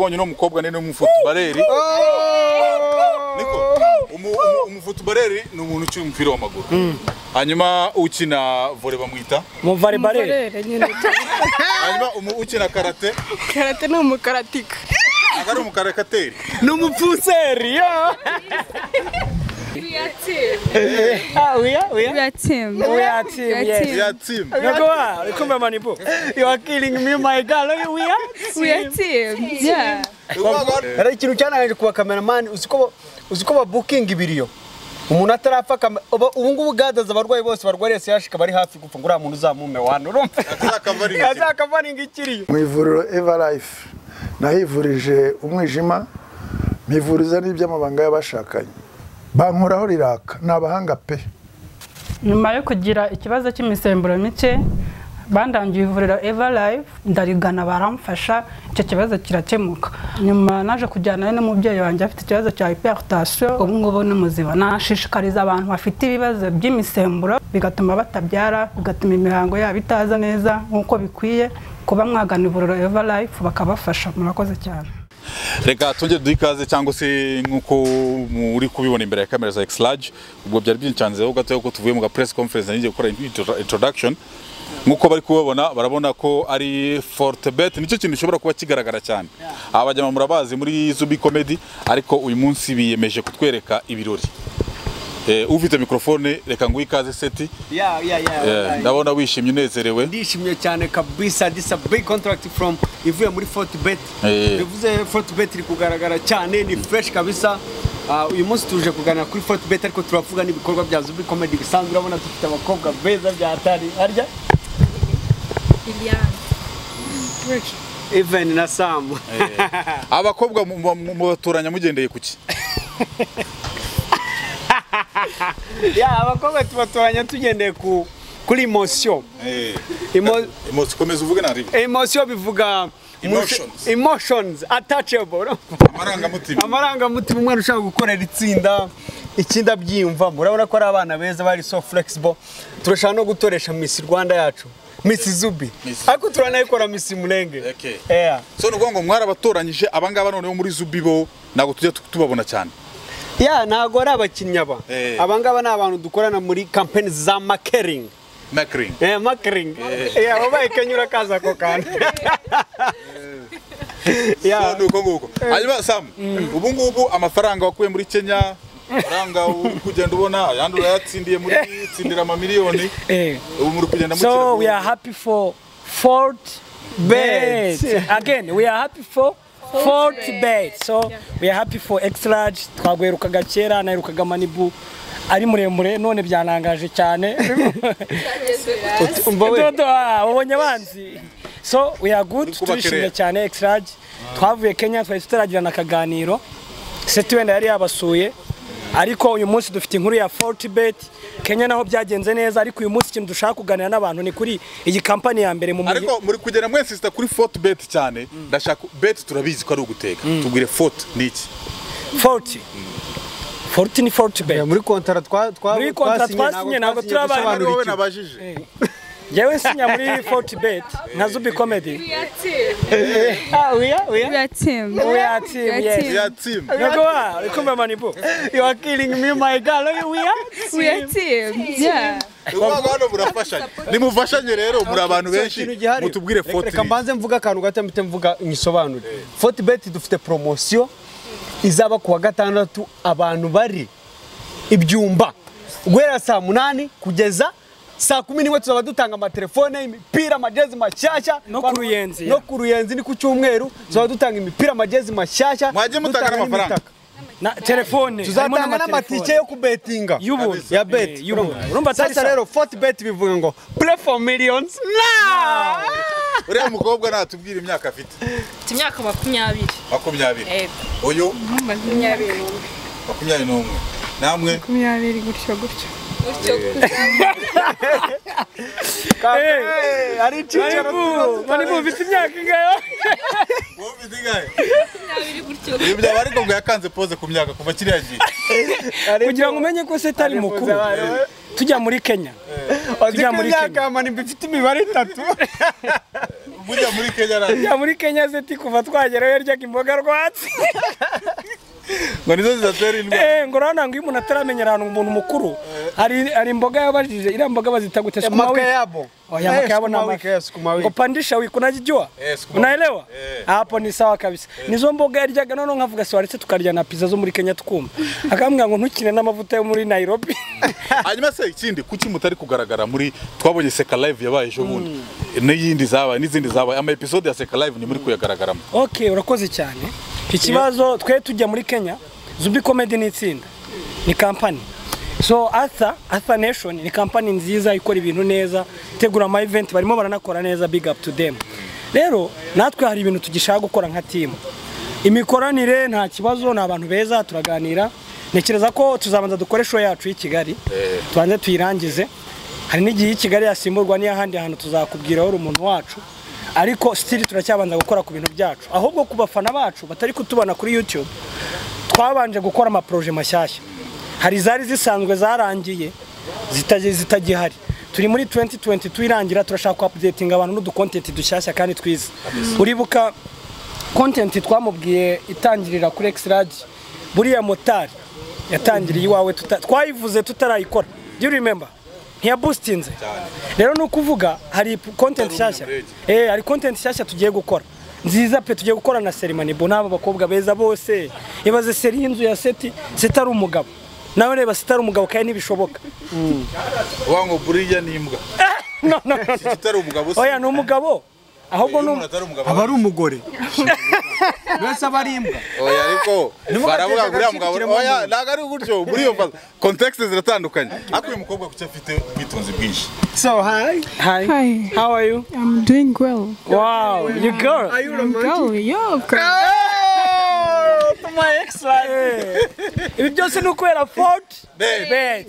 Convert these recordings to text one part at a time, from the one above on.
ubonye no mukobwa ni n'umufutubareri niko Umu- umu- umufutubareri ni umuntu ukina umupira w'amaguru hanyuma ukina vore bamwita umuvare barere Barere nyine hanyuma umu- ukina karate karate ni umukaratika akaba ari umukarakateri ni umupfuseri yo Ah, uya uya are team. uya team We are yes team. ya timu nako wa kumbe manipo you are killing me my girl we are We are team. Yeah. Hari ikintu cyananije kuba kameramani uziko uziko babukinga ibiriyo umuntu atarapfa kame- ubu ubu ngubu gadaza abarwayi bose barwariye siyashi kaba ari hafi gupfa ngo uriya muntu uzamume wana urumva azakavaringa azakavaninga ikiriyo mu ivuriro everlife nahivurije umwijima mpivuriza n'iby'amabanga y'abashakanye bankoraho riraka ni abahanga pe nyuma yo kugira ikibazo cy'imisemburo mike bandangiye ivuriro eva live ndarigana baramfasha icyo kibazo kirakemuka nyuma naje kujyana n'umubyeyi wanjye afite ikibazo cya hypertension ubu ngubu ni muzima nashishikariza abantu bafite ibibazo by'imisemburo bigatuma batabyara bigatuma imihango yabo itaza neza nk'uko bikwiye kuba mwagana ivuriro eva live bakabafasha murakoze cyane reka tujye duha ikaze cyangwa se nk'uko muri kubibona imbere ya kamera za exlage ubwo byari byincanzeho gatoya ko tuvuye mu ga press conference ngiye gukora intro- introduction nk'uko bari kubabona barabona ko ari fortebet nicyo kintu gishobora kuba kigaragara cyane aba bajyama murabazi muri zubi comedy ariko uyu munsi biyemeje kutwereka ibirori Eh, ufite mikrofone reka nguhe ikaze seti ya ya Eh, ya ndabona wishimye unezerewe ndishimye cyane kabisa this a big contract from ivuye muri Fortbet Eh. bivuze Fortbet iri kugaragara cyane ni fresh kabisa Ah, uyu munsi tuje kuganira kuri Fortbet ariko turavuga n'ibikorwa bya Zubi Comedy bisanzwe urabona dufite abakobwa beza bya hatari harya Even na Sam abakobwa mu- mu- mu- mubatoranya mugendeye ku ki ya abakobwa tubatoranya tugendeye ku kuri emotion Emo- komeza uvuge ntarimo emotion bivuga Emotions. emotions attachable no? amarangamutima amarangamutima umwana ushaka gukorera itsinda ikindi abyiyumvamo urabona ko ari abana beza bari so flexible turashaka no gutoresha Miss Rwanda yacu Miss Zubi Miss- ariko turanayikora Miss Mulenge Okay. yeah. so ni ukuvuga ngo mwarabatoranyije abangaba noneho muri zubi bo ntabwo tujya tu- tubabona cyane ya ntago ari abakinnyi aba Eh. abangaba ni abantu dukorana muri campaign za marketing makiringi Eh, marketing yeah, wabaye Kenya urakaza ako kantu yeah. ni uko nguko hanyuma samu ubu ngubu amafaranga wakuye muri kenya amafaranga uri kugenda ubona ayandi urayatsindiye muri tsindira amamiliyoni eh ubu muri kugenda mukira so vuba. we are happy for fort bet again we are happy for fort bet so we are happy for extra large twagwerukaga kera naherukaga manibu ari muremure none byanangaje cyane umva we dodo ah, wabonye abanzi so we are good Uri kubaka turishimye iriya. cyane extrage twavuye kenya twari tutaragirana akaganiro seti wenda yari yabasuye ariko uyu munsi dufite inkuru ya fortibet kenya naho byagenze neza ariko uyu munsi ikintu dushaka kuganira n'abantu ni kuri iyi kampani ya mbere mu mujyi ariko muri kugenda mwese sita kuri foti beti cyane ndashaka beti turabizi ko ari uguteka tubwire foti ni iki forti forti ni fortibet muri kontara twa twa Muri kontara twasinye, twasinye, ntabwo twasinye turabaye ari gusobanura wowe ikintu. nabajije yewe nsinya muri fortibet nka zubi comedy We are team. ah uya We uya are team. We are team, yes. ya timu ntabwo wa uri kumva manibu you are killing me my girl we are We are team. Yeah. ni ukuvuga hano murafashanya nimufashanye rero muri abantu So, benshi ikintu gihari. mutubwire Reka- foti reka mbanze mvuga akantu gato mpite mvuga nyisobanure fortibet dufite poromosiyo izaba ku wa gatandatu abantu bari ibyumba guhera saa munani kugeza saa kumi n'imwe tuzaba dutanga amatelefone imipira amajezi mashyashya No ku Ruyenzi, no yeah. ku ruyenzi ni ku cyumweru tuzaba dutanga imipira amajezi mashyashya Mwajye mutanga dutanga n'amafaranga. n'imitaka. na telefone tuzatanga n'amatike yo kubetinga Y'ubuntu. ya beti Eh, y'ubuntu. Urumva atari sasa sawa. rero fortibet bivuga ngo play for millions now uriya mukobwa natubwire imyaka afite mfite imyaka makumyabiri makumyabiri uyu makumyabiri makumyabiri n'umwe namwe makumyabiri gutyo gutyo Eh, hari icyicaro tuzaza- manibu ufite imyaka ingayo wumvise ingahe ibi byaba ariko ngo yakanze pose ku myaka kuva kiriya gihe hari kugira ngo umenye ko se atari mukuru tujya muri kenya Uzi tujya ko muri imyaka Kenya. ya manimba ifite imibare itatu mujya muri kenya radiyo njya muri kenya seti kuva twageraho yaryaga imboga rwatsi ngo nizo zidatera indwara Eh, ngo urabona ngo iyo umuntu ataramenyera ahantu umuntu mukuru hari hari imboga yabajije iriya mboga bazita gute sukuma Maka wiki yabo. Oh, ya maka yabo na Sukuma wiki, maka. eh, sukuma wiki. kupandisha wiki unajijua Eh, sukuma wiki. unaelewa Eh. hapo ni sawa kabisa nizo mboga yaryaga noneho nkavuga si waretse tukarya na pizza zo muri kenya tukumva akambwira ngo ntukine n'amavuta yo muri nairobi hanyuma se ikindi kuki mutari kugaragara muri twabonye seka live yabaye ejo bundi n'iyindi zabaye n'izindi zabaye ama episode ya seka live ni muri kuyagaragaramo okay urakoze cyane ikibazo twe tujya muri kenya zubi comedy ni itsinda ni kampani so atha atha nation ni kampani nziza ikora ibintu neza itegura ama event barimo baranakora neza big up to them rero natwe hari ibintu tugishaka gukora nka timu imikoranire nta kibazo ni abantu beza turaganira ntekereza ko tuzabanza dukore show yacu y'i kigali tubanze tuyirangize hari n'igihe y'i kigali yasimburwa n'iy'ahandi hantu tuzakubwira uri umuntu wacu ariko sitiri turacyabanza gukora ku bintu byacu ahubwo ku bafana bacu batari kutubona kuri youtube twabanje gukora amaporoje mashyashya hari izari zisanzwe zarangiye zitaje- zitagihari turi muri 2022 irangira turashaka updating abantu n'udukontenti dushyashya kandi twiza uribuka kontenti twamubwiye itangirira kuri exirage buriya motari yatangiriye iwawe tuta- twayivuze tutarayikora do you remember ntiyabusitinze rero ni ukuvuga hari content nshyashya eh hari content nshyashya tugiye gukora nziza pe tugiye gukora na Serimani bo n'aba bakobwa beza bose ibaze seri y'inzu ya seti seti ari umugabo nawe reba seti ari umugabo kandi ntibishoboka wango buriya ni imbwa no no no, no. kitari umugabo se oya ni umugabo ahubwo ni um- atari umugabo aba ari umugore mbese aba ari imbwa oya ariko Nimugateze baravuga ngo uriya mugabo oya agaciro kiremwamuntu. ntabwo ari gutyo muri iyo faz context ziratandukanye ariko uyu mukobwa kuki afite ubwitonzi bwinshi so hi hi Hi, how are you I'm doing well. wow you girl are you Girl, yeah, of course. Eh, ibi byose ni ukubera fort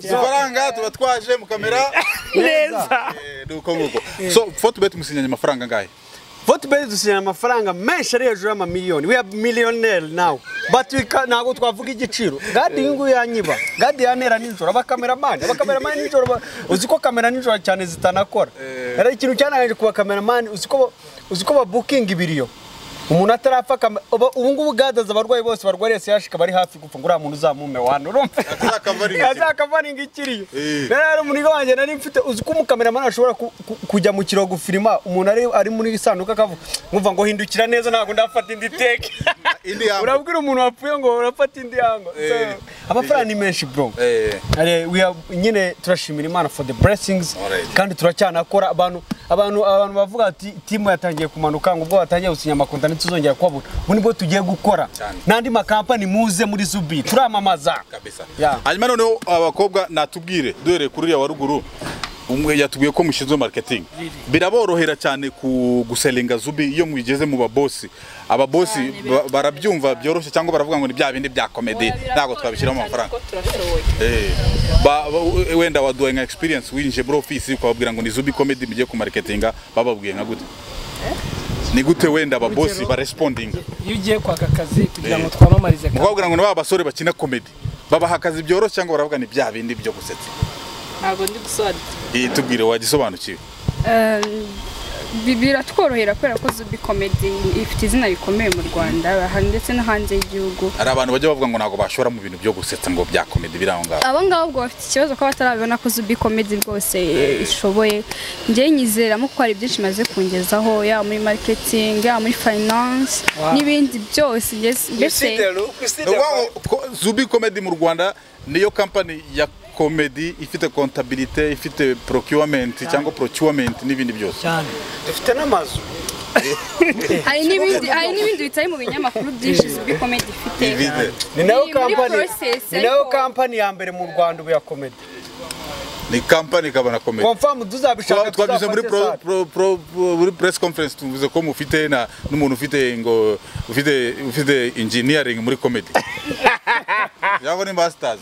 Izi faranga tuba twaje mu kamera neza eh, ni uko nguko so foto beti musinyanye amafaranga angahe fotobeti dusinyana amafaranga menshi ari hejuru y'amamiliyoni we are millionaire now but we can, ntabwo twavuga igiciro gadi iyi nguyu yanyiba gadi yantera nijoro abakameramani abakameramani nijoro ba- uzi ko kamera nijoro cyane zitanakora rero ikintu cyanangaje ku bakameramani uzi ko uzi ko babukinga ibiriyo umuntu atarapfa kame- ubu ubu ngubu gadaza abarwayi bose barwariye siyashika bari hafi gupfa ngo uriya muntu uzamume wane urumva Azakavaringa ikiriyo. azakavaringa ikiriyo Eh. rero hari umuntu wanjye nari mfite uzi ko umukameramani ashobora ku- ku- kujya mu kirogo filima umuntu ari ari muri isanduku akavuga nkumva ngo hindukira neza ntabwo ndafata indi teke Indi yamba. urabwira umuntu wapfuye ngo urafata indi yango So, Eh. amafaranga ni menshi bro Eh. Are- we are- nyine turashimira imana for the blessings Alright. kandi turacyanakora abantu abantu abantu bavuga ati timu yatangiye kumanuka ngo ubwo batangiye gusinya amakonta ntituzongera kubabona ubu nibwo tugiye gukora Cyane. n'andi makampani muze muri zubi turamamaza kabisa Yeah. hanyuma noneho abakobwa natubwire duhereye kuri uriya wa ruguru umwe yatubwiye ko mushinzwe marketing biraborohera cyane ku guselinga zubi iyo mwigeze mu babosi ababosi ba- barabyumva byoroshye cyangwa baravuga ngo ni bya bindi bya komedi ntabwo twabishyiramo amafaranga Eh, ba- ba- wenda waduhaye nka experience winjije muri office ukababwira ngo ni zubi comedy mugiye ku marketinga bababwiye nka gute ni gute wenda ababosi barespondinga iyo ugiye kwaka akazi kugira ngo twamamarize akazi mukabwira ngo ni ba basore bakina komedi babaha akazi byoroshye cyangwa baravuga ni bya bindi byo gusetsa Ntabwo ndi gusobanukirwa. iyi tubwire wagisobanukiwe Bi- Biratworohera kubera ko Zubi Comedy ifite izina rikomeye mu Rwanda aha ndetse no hanze y'igihugu. hari abantu bajya bavuga ngo ntabwo bashora mu bintu byo gusetsa ngo bya komedi biri aho ngaho Abo ngabo ubwo bafite ikibazo ko batarabibona ko Zubi Comedy rwose eh, ishoboye. Njye nyizeramo ko hari byinshi imaze kungezaho yaba muri marketing, yaba muri finance n'ibindi byose. Njye- Mbese Ni ukuvuga ngo ko zubi komedi mu rwanda niyo kampani ya komedi ifite kontabilite ifite procurement cyangwa procurement n'ibindi byose cyane dufite n'amazu hari n'ibindi hari n'ibindi bitari mu binyamakuru byinshi Zubi Comedy ifite. Divide. ni nayo Muri- muri kampani process, ni nayo ariko- kampani ya mbere mu rwanda ubu ya komedi ni kampani ikabona komedi komfamu tuzabishaka twabyuze muri pro, tuzafate pro, pro, pro- muri press conference tuvuze ko mufite na n'umuntu ufite ngo ufite ufite engineering muri comedy yabo ni masters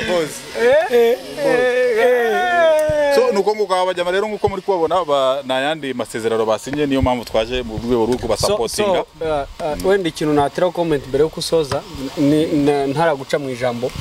boss so nuko nguko aba bajyama rero nguko muri kubabona ba- nta yandi masezerano basinye niyo mpamvu twaje mu rwego rwo So- kubasapotinga so, uh, uh, wenda ikintu natera comment mbere yo gusoza ni- na- ntaraguca mu ijambo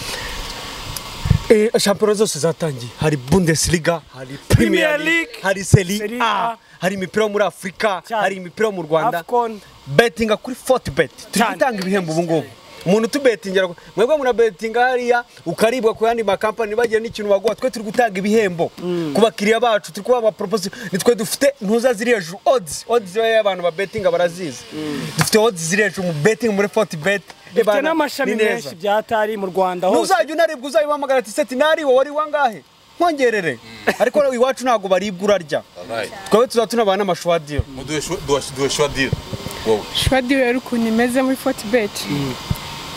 Eh, shampiyona zose zatangiye hari bundesliga hari premier league hari Serie seri A, a hari imipira yo muri afurika Cyane. hari imipira yo mu rwanda AFCON. betinga kuri forti beti turi Cyane. gutanga ibihembo ubu ngubu umuntu utubetingira mwebwe murabetinga hariya ukaribwa ku yandi makampani bagira n'ikintu baguha twe turi gutanga ibihembo ku bakiriya bacu turi kubaha amaproposiyo nitwe dufite ntuza ziri hejuru odds odds rero y'abantu babetinga barazizi dufite odds ziri hejuru mu betinga muri forti beti dufite n'amashami menshi bya tari mu rwanda hose ntuzajya unaribwa uzayibahamagara ati seti nari wowe wari wangahe nkongerere ariko iwacu ntabwo baribwa urarya twebwe tuzaba tunabana n'amashwadiyo duheshwa diri wowe Shwadi rero ukuntu imeze muri Fortbet.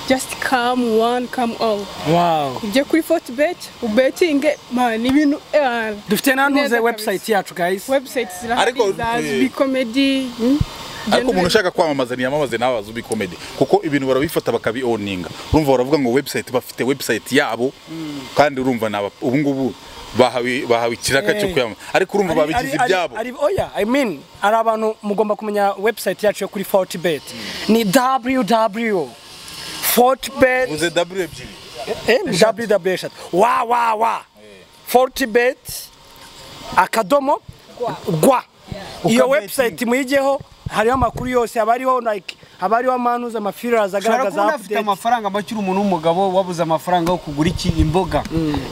Just come one, come all. Wow. Ujye kuri Fortbet, ubetinge, man, ibintu eh, dufite nanuze Neza website yacu guys website Ariko, zirahari za eh, Zubi Comedy. mm, ariko umuntu generally. ushaka kwamamaza ntiyamamaze nawe azuba komedi kuko ibintu barabifata bakabi oninga urumva baravuga ngo website bafite website yabo kandi urumva ni aba ubu ngubu bahawe bahawe ikiraka cyo Eh. kwiyamamaza ariko urumva Ari- babigize ari- ibyabo ari- oya i mean ari abantu mugomba kumenya website yacu yo kuri fortibet ni www fortibet uze w ebyiri ww eshatu wa wa wa fortibet akadomo rwa iyo website muyijyeho hariho amakuru yose haba hariho like haba hariho amanuza amafirirazi ushobora agaragaza kubona afite update. amafaranga make uri umuntu w'umugabo wabuze amafaranga yo kugura iki imboga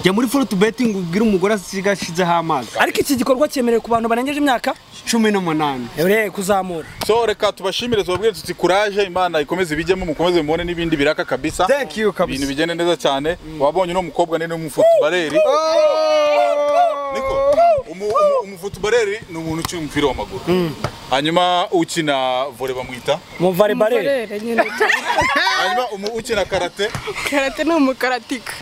jya muri forutu betingi ubwire umugore asigashizeho amazi ariko iki gikorwa cyemerewe ku bantu barengeje imyaka cumi n'umunani ure kuzamura so reka tubashimire tubabwire tuti kuraje imana ikomeze ibijyemo mukomeze mubone n'ibindi biraka kabisa Thank you kabisa. ibintu bigende neza cyane wabonye no mukobwa ni n'umufutubareri niko Umu- umu- umufutubareri ni umuntu ukina umupira w'amaguru hanyuma ukina vore bamwita muvare barere Umugorere nyine. hanyuma umu- ukina karate Karate ni umukaratika.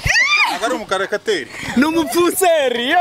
akaba ari umukarakateri ni umupfuseri yo